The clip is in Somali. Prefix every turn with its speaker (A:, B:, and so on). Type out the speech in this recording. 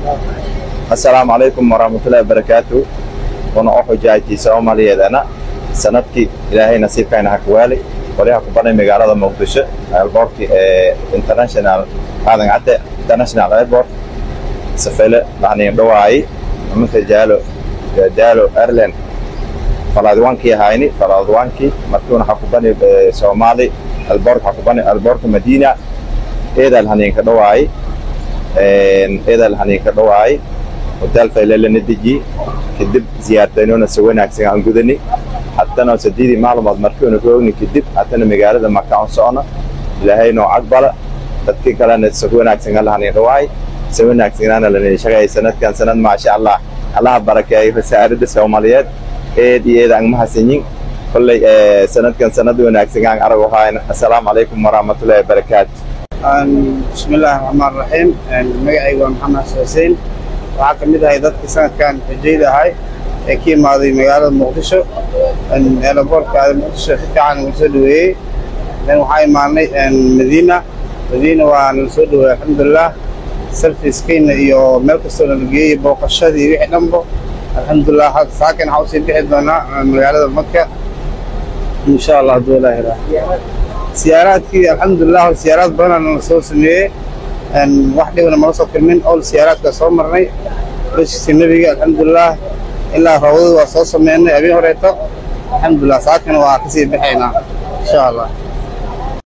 A: assalaamu calaykum waraxmatullahi wabarakaatu wana u xujaajii soomaaliyeedana sanadkii ilaahay nasiibkayna ha ku waali qolyaha ku banay magaalada muqdisho airbortkii ee international aadan cadde international airport safele lahanin dhawaayi nimanka jaalo jaalo airline falaadwankii ahayni falaadwankii markiuna ha ku bani soomaali albork ha ku bani alborka madiina eedal haninka dhawaayi eedal haninka dhawaayi hotel faylelana deji kadib ziyaartaynoona si wanaagsan aan gudani haddana saddeedii maalmood markiuna ka ogni kadib haddana magaalada maka aan socno ilaahay noo cagbala dadkii kalena si wanaagsan alahanin dhawaay si wanaagsanana lana shaqeeyay sanadkan sanad maasha allah allaha barakeeyo wasaaradda soomaaliyeed eed iyo eed aan mahadsanyin kolley sanadkan sanad wanaagsan aan arag ahayn assalaamu calaykum waraxmatullahi wabarakaatu
B: bismillaahi raxmaan raxiim magacayga waa maxamed xuseen waxaa ka mid ahay dadkii sanadkan xujayda ahay ee ka imaaday magaalada muqdisho eelaboorka muqdisho si fiican ugu soo dhaweeyey waxaa imaanay madiina madiina waa nala soo dhaweeyey alxamdulilah sarfiskeyna iyo meel kastoo nala geeyey booqashadii wixii dhanbo alxamdulilah saakan waxaa usii bixi doonaa magaalada maka insha allah hadduu ilaahi raa siyaaraadkii alxamdulilah siyaaraad badanaa nala soo sameeyey wax dhibna mala soo kulmin ol siyaaraadka soo marnay bashkiisa nebiga alxamdulilah ilaa rawdada waa soo sameynay habeen horeeto alxamdulilah saakana waa kasii baxaynaa insha allah